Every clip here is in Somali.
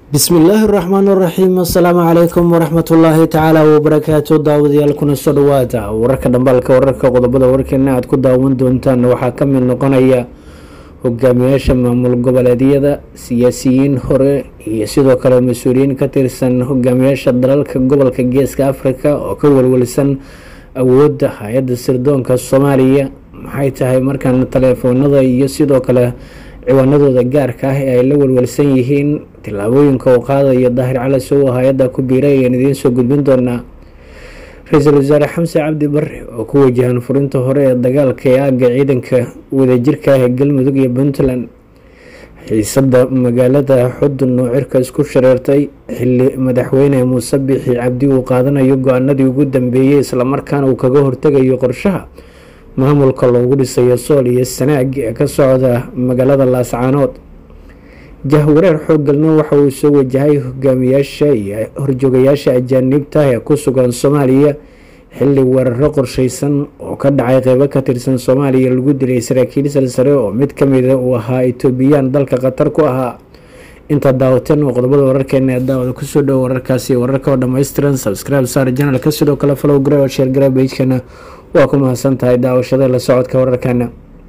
bismillaahi raxmaan raxiim asalaamu calaykum waraxmatullaahi tacaala wabarakaatu daawadayaal kuna soo dhawaada wararka dhambaalka wararka qodobada warkeena aad ku daawan doontaan waxaa ka mid noqonaya hogaamiyaasha maamul goboleedyada siyaasiyiin hore iyo sidoo kale mas-uuliyiin ka tirsan hogaamiyaasha dalalka gobolka geeska afrika oo ka walwalsan awoodda hay-adda sirdoonka soomaaliya maxay tahay markaan taleefoonada iyo sidoo kale ciwaanadooda gaarka ah ee ay la walwalsan yihiin tillaabooyinka uu qaadayo daahir cali sow hay-adda ku biiray ayaan idiin soo gudbin doonaa ra-iisul wasaare xamse cabdi bare oo ku wajahan furinta hore ee dagaalka ee aagga ciidanka wadajirka ah ee galmudug iyo puntland xiisada magaalada xudun oo cirka isku shareertay xili madaxweyne muuse bixi cabdi uu qaadanayo go-aanadii ugu dambeeyey islamarkaana uu kaga hortegayo qorshaha maamulka loogu dhisayo sool iyo sanaag ee ka socda magaalada laascaanood jahwareer xooggalna waxa uu soo wajahay hogaamiyaasha iyo horjoogayaasha ajaanibta ee ku sugan soomaaliya xili weeraro qorsheysan oo ka dhacay qeybo ka tirsan soomaaliya lagu dilay saraakiil salsare oo mid kamida uu ahaa etoobiyaan dalka qatar ku ahaa intaa daawateen oo qodobada wararkeena ee daawada kusoo dhowo wararkaasi wararka oo dhammaystiran subscribe saar janalka sidoo kale follow gare oo sheer gare bejkana waa ku mahadsan tahay daawashada la socodka wararkana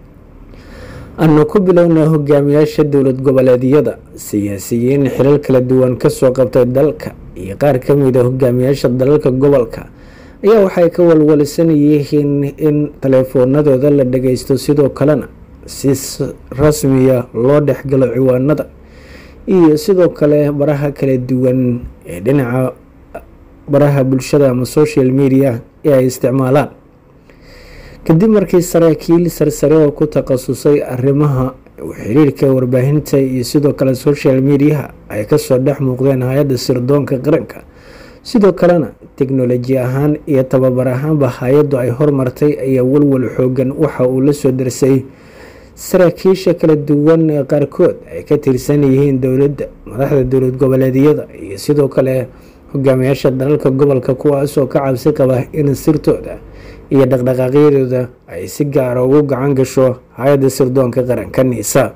anu ku bilownaa hogaamiyaasha dowlad goboleedyada siyaasiyiin xilal kala duwan kasoo qabtay dalka iyo qaar kamida hogaamiyaasha dalalka gobolka ayaa waxay ka walwalsan yihiin in taleefoonadooda la dhageysto sidoo kalena si rasmiya loo dhexgalo ciwaanada iyo sidoo kale baraha kala duwan ee dhinaca baraha bulshada ama social media ee ay isticmaalaan kadib markii saraakiil sarsare oo ku takhasusay arrimaha xiriirka warbaahinta iyo sidoo kale social mediaha ay kasoo dhex muuqdeen hay-adda sirdoonka qaranka sidoo kalena teknoloji ahaan iyo tababar ahaanba hay-addu ay hormartay ayaa walwal xoogan waxa uu la soo darsay saraakiisha kala duwan ee qaarkood ay ka tirsan yihiin dowladda madaxda dowlad goboleedyada iyo sidoo kale hogaamiyaasha dalalka gobolka kuwaasoo ka cabsi qaba in sirtooda iyo dhaqdhaqaaqyadooda ay si gaara ugu gacan gasho hay-adda sirdoonka qaranka niisa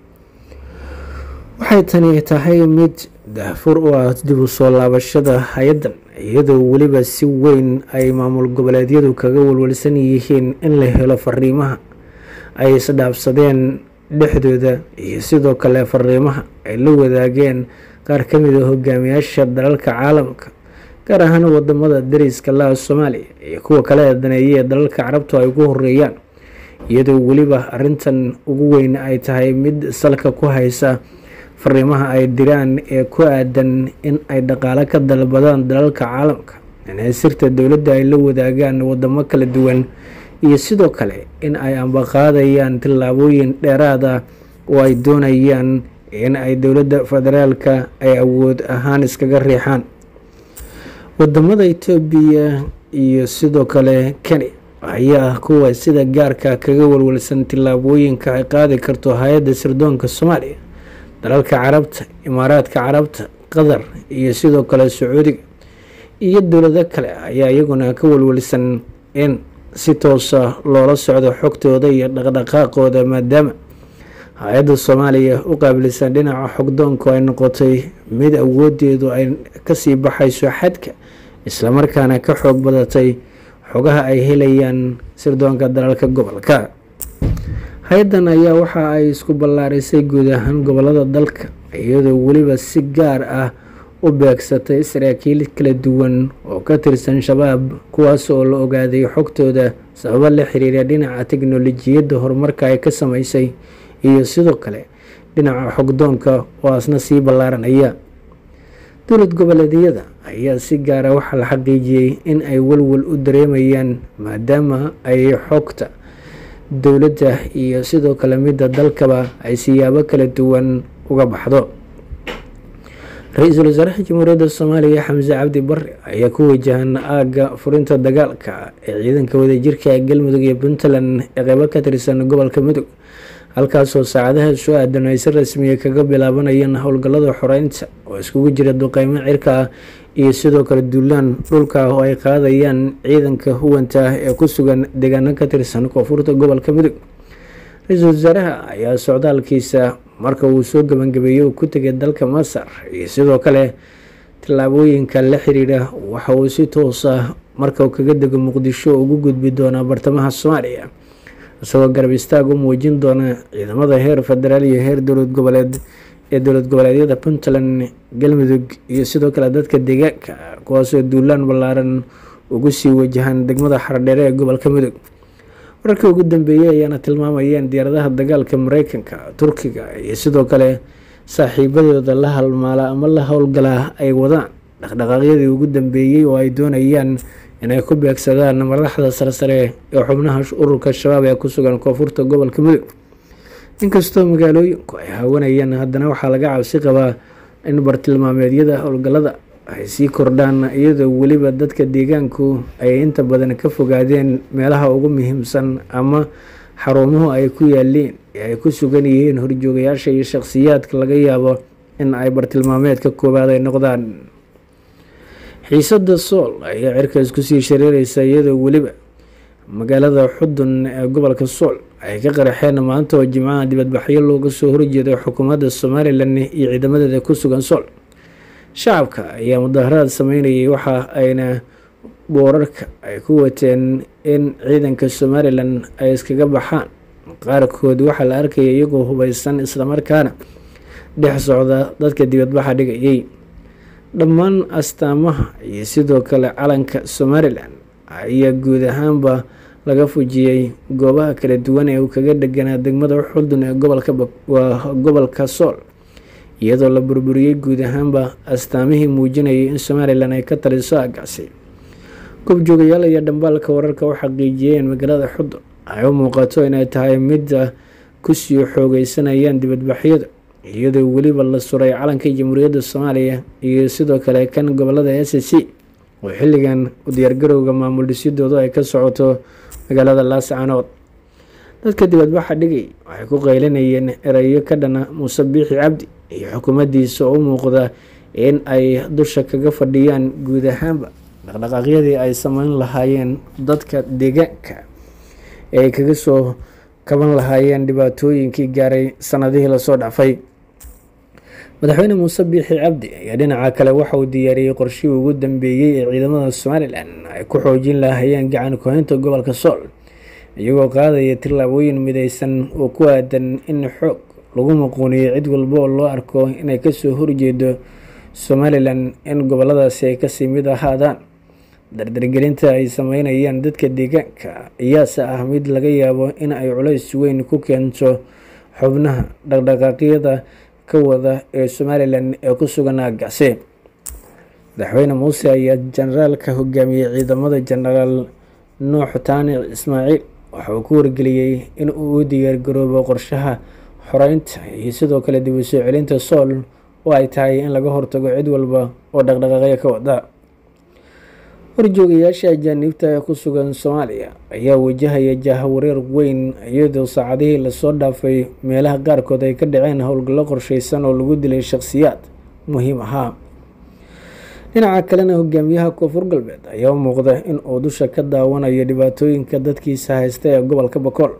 waxay tani tahay mid daafur u ah dib u soo laabashada hay-addan iyadoo weliba si weyn ay maamul goboleedyadu kaga walwalsan yihiin in la helo fariimaha ay isdhaafsadeen dhexdooda iyo sidoo kale fariimaha ay la wadaageen qaar ka mid a hogaamiyaasha dalalka caalamka gaar ahaan wadamada dariska laha soomaaliya iyo kuwa kale ee daneeya ee dalalka carabtu ay ugu horeeyaan iyadoo weliba arintan ugu weyn ay tahay mid salka ku haysa fariimaha ay diraan ee ku aadan in ay dhaqaalo ka dalbadaan dalalka caalamka inay sirta dowladda ay la wadaagaan wadamo kala duwan iyo sidoo kale in ay ambaqaadayaan tillaabooyin dheeraad ah oo ay doonayaan in ay dowladda federaalka ay awood ahaan iskaga riixaan wadamada etoobiya iyo sidoo kale kenya ayaa kuwa sida gaarka kaga walwalsan tillaabooyinka ay qaadi karto hay-adda sirdoonka soomaaliya dalalka carabta imaaraadka carabta qatar iyo sidoo kale sacuudiga iyo dowlado kale ayaa iyaguna ka walwalsan in si toosa loola socdo xogtooda iyo dhaqdhaqaaqooda maadaama hay-adda soomaaliya u qaabilsan dhinaca xogdoonku ay noqotay mid awoodeedu ay kasii baxayso xadka islamarkaana ka xoog badatay xogaha ay helayaan sirdoonka dalalka gobolka hay-addan ayaa waxa ay isku ballaarisay guud ahaan gobolada dalka iyadoo weliba si gaar ah u beegsatay saraakiil kala duwan oo ka tirsan shabaab kuwaas oo la ogaaday xogtooda sababo la xiriira dhinaca teknolojiyadda horumarka ay ka sameysay iyo sidoo kale dhinaca xogdoonka oo asna sii ballaaranaya dowlad goboleedyada ayaa si gaara waxaa la xaqiijiyey in ay walwal u dareemayaan maadaama ay xogta dowladda iyo sidoo kale midda dalkaba ay siyaabo kala duwan uga baxdo ra-iisul wasaaraha jamhuuriyadda soomaaliya xamse cabdi bare ayaa ku wajahan aagga furinta dagaalka ee ciidanka wadajirka ee galmudug iyo puntland ee qeybo ka tirsan gobolka mudug halkaasoo saacadaha soo aadan ay si rasmiya kaga bilaabanayeen howlgallada xoreynta oo iskugu jira duqeymo cirka ah iyo sidoo kale duulaan dhulka oo ay qaadayaan ciidanka huwanta ah ee ku sugan deegaano ka tirsan koonfurta gobolka mudug ra-iisul wasaaraha ayaa socdaalkiisa marka uu soo gebangabeeyey uu ku tegay dalka masar iyo sidoo kale tallaabooyinka la xiriira waxa uu si toos ah marka uu kaga dego muqdisho ugu gudbi doonaa bartamaha soomaaliya isagoo garab istaag u muujin doona ciidamada heer federaal iyo heer dowlad goboleed ee dowlad goboleedyada puntland galmudug iyo sidoo kale dadka deegaanka kuwaasoo duulaan ballaaran ugu sii wajahaan degmada xardheere ee gobolka mudug wararkii ugu dambeeyey ayaana tilmaamayeen diyaaradaha dagaalka mareykanka turkiga iyo sidoo kale saaxiibadooda la halmaala ama la howlgalaa ay wadaan dhaqdhaqaaqyadii ugu dambeeyey oo ay doonayaan inay ku beegsadaan madaxda sarsare ee xubnaha ururka shabaab ee ku sugan koonfurta gobolka mudug inkastoo magaalooyinku ay haawanayaan haddana waxaa laga cabsi qabaa in bartilmaameedyada howlgallada ay sii kordhaan iyadoo weliba dadka deegaanku ay inta badan ka fogaadeen meelaha ugu muhiimsan ama xaruumuhu ay ku yaaliin ee ay ku sugan yihiin horjoogayaasha iyo shaqhsiyaadka laga yaabo in ay bartilmaameedka koowaad ay noqdaan xiisada sool ayaa cirkaas kusii shareereysa iyadoo weliba magaalada xudun ee gobolka sool ay ka qaraxeen maanta oo jimcaha dibadbaxyo looga soo horjeeday xukuumadda somalilan iyo ciidamadeeda ku sugan sool shacabka ayaa mudaharaad sameynayay waxa ayna boorarka ay ku wateen in ciidanka somalilan ay iskaga baxaan qaarkood waxaa la arkaya iyagoo hubeysan islamarkaana dhex socda dadka dibadbaxa dhigayay dhammaan astaamaha iyo sidoo kale calanka somalilan ayaa guud ahaanba laga fujiyey goobaha kala duwan ee uu kaga dheganaa degmada xudun ee gobolkawaa gobolka sool iyadoo la burburiyey guud ahaanba astaamihii muujinayay in somalilan ay ka taliso agacsi goobjoogayaal iyo dhambaalka wararka u xaqiijiyeen magaalada xudun ay u muuqato inay tahay midda kusii xoogeysanayaan dibadbaxyada iyadoo weliba la suray calanka jamhuuriyadda soomaaliya iyo sidoo kale kan gobolada s c oo xilligan u diyaargarowga maamul dhisidoodu ay ka socoto magaalada laascanood dadka dibadbaxa dhigay waxay ku qaylinayeen erayo ka dhana muuse biixi cabdi iyo xukuumaddiisa oo u muuqda in ay dusha kaga fadhiyaan guud ahaanba dhaqdhaqaaqyadii ay sameyn lahaayeen dadka deegaanka ee ay kaga soo kaban lahaayeen dhibaatooyinkii gaaray sanadihii lasoo dhacfay madaxweyne muuse biixi cabdi ayaa dhinaca kale waxa uu diyaariyey qorshihii ugu dambeeyey ee ciidamada somalilan ay ku xoojin lahaayeen gacan kuhaynta gobolka sool iyagoo qaadaya tillaabooyin mideysan oo ku aadan in xoog lagu muquuniyo cid walba oo loo arko inay kasoo horjeedo somalilan in goboladaasi ay kasii mid ahaadaan dardargelinta ay sameynayaan dadka deegaanka ayaase ah mid laga yaabo in ay culays weyn ku keento xubnaha dhaqdhaqaaqyada ka wada ee somalilan ee ku sugan aagacse madaxweyne muuse ayaa jenaraalka hogaamiyey ciidamada jenaraal nuux taanic ismaaciil waxa uu ku wargeliyey in uu u diyaargaroobo qorshaha xoreynta iyo sidoo kale dib u soo celinta sool oo ay tahay in laga hortago cid walba oo dhaqdhaqaaqyo ka wada horjoogayaasha ajaaniibta ee ku sugan soomaaliya ayaa wajahaya jahawareer weyn iyadoo saacadihii lasoo dhaafay meelaha qaarkood ay ka dhaceen howlgallo qorsheysan oo lagu dilay shakhsiyaad muhiim ahaa dhinaca kalena hogaamiyaha koonfur galbeed ayaa u muuqda in uu dusha ka daawanayo dhibaatooyinka dadkiisa haysta ee gobolka bakool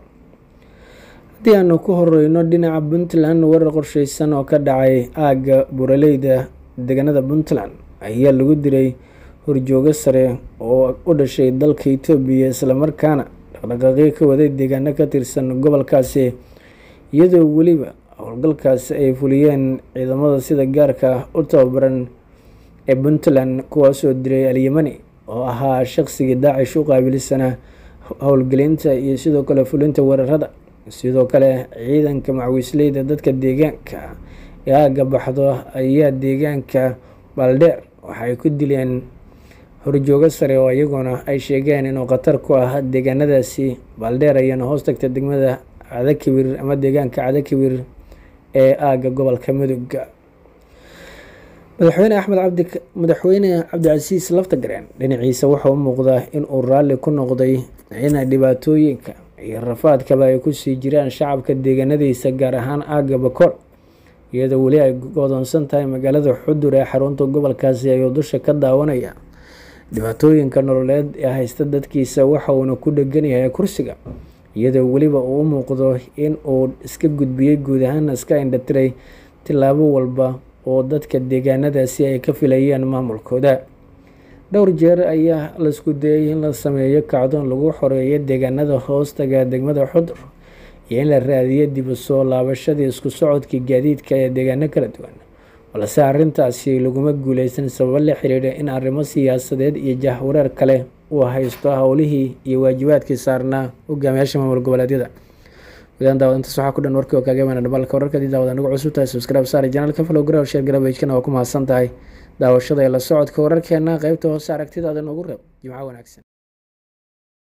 haddii aanu ku horeyno dhinaca puntland warar qorsheysan oo ka dhacay aagga buraleyda deegaanada puntland ayaa lagu dilay horjoogo sare oo u dhashay dalka itoobiya islamarkaana dhaqdhaqaaqyo ka waday deegaano ka tirsan gobolkaasi iyadoo weliba howlgalkaasi ay fuliyeen ciidamada sida gaarka u tababaran ee puntland kuwaasoo dilay alyamani oo ahaa shaqsigii daacish u qaabilsana howlgelinta iyo sidoo kale fulinta weerarada sidoo kale ciidanka macwiisleyda dadka deegaanka ee aagga baxdo ayaa deegaanka baaldheer waxaay ku dileen horjoogo sare oo iyaguna ay sheegeen inuu khatar ku ah deegaanadaasi baaldheer ayaana hoos tagta degmada cadakibir ama deegaanka cadakibir ee aagga gobolka mudug madaxweyne axmed cabdi madaxweyne cabdicasiis laftagareen dhinaciisa waxaa u muuqdaa inuu raalli ku noqday in dhibaatooyinka iyo rafaadkaba ay kusii jiraan shacabka deegaanadiisa gaar ahaan aagga bakool iyadoo weli ay godoonsan tahay magaalada xudur ee xarunta gobolkaasi ayuu dusha ka daawanaya dhibaatooyinka nololeed ee haysta dadkiisa waxa uuna ku dhegan yahay kursiga iyadoo weliba uu u muuqdo in uu iska gudbiyey guud ahaan iska indhatiray tillaabo walba oo dadka deegaanadaasi ay ka filayeen maamulkooda dhowr jeer ayaa laisku dayay in la sameeyo kacdoon lagu xoreeyo deegaanada hoostaga degmada xudur iyo in la raadiyo dib u soo laabashadii isku socodkii gaadiidka ee deegaano kala duwan balse arrintaasi laguma guuleysan sababo la xiriira in arrimo siyaasadeed iyo jahwareer kale uu haysto howlihii iyo waajibaadkii saarnaa hogaamiyaasha maamul goboleedyada gudahaan daawadintaas waxaa ku dhan warkii oo kaaga imaana dhabalka wararkadii daawada nagu cusub tahay subscribe saari janaalka follow garow share garabajkana waa ku mahadsan tahay daawashada ee la socodka wararkeena qeybta hoose aragtidaada noogu reeb jimco wanaagsan